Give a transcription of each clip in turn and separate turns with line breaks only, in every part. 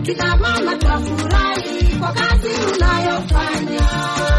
kina mama twafurahi kwa kazi unayofanya.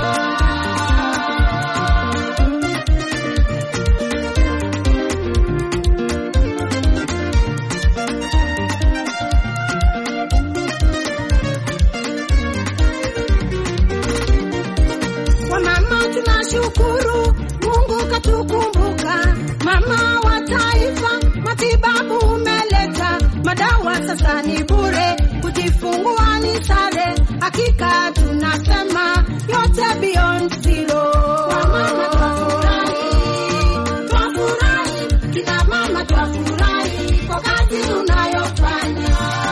Kwa mama tunashukuru, Mungu katukumbuka. Mama wa taifa, matibabu umeleta, madawa sasa ni bure, kujifungua ni sare. Hakika tunasema yote beyond zero. Kwa mama twafurahi, twafurahi, kina mama twafurahi kwa kazi unayofanya.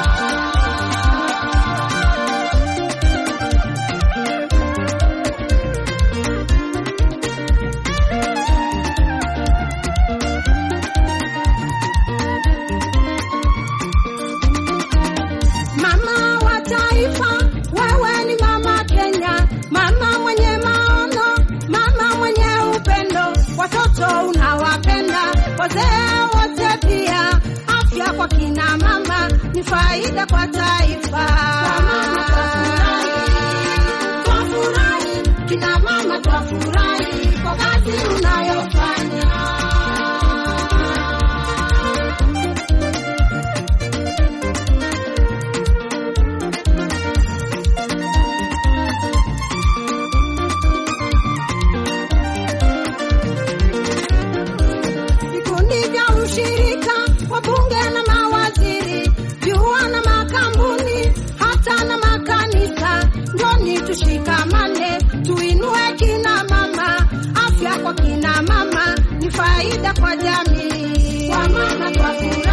Mama wa taifa, wewe ni mama Kenya, mama mwenye maono, mama mwenye upendo, watoto unawapenda, wazee wote pia. Afya kwa kina mama ni faida kwa taifa. Twafurahi, kina mama twafurahi kwa kazi unayofanya. vikundi vya ushirika, wabunge na mawaziri, vyuo na makampuni, hata na makanisa. Njoni tushikamane, tuinue kina mama. Afya kwa kina mama ni faida kwa jamii. Kwa mama twafurahi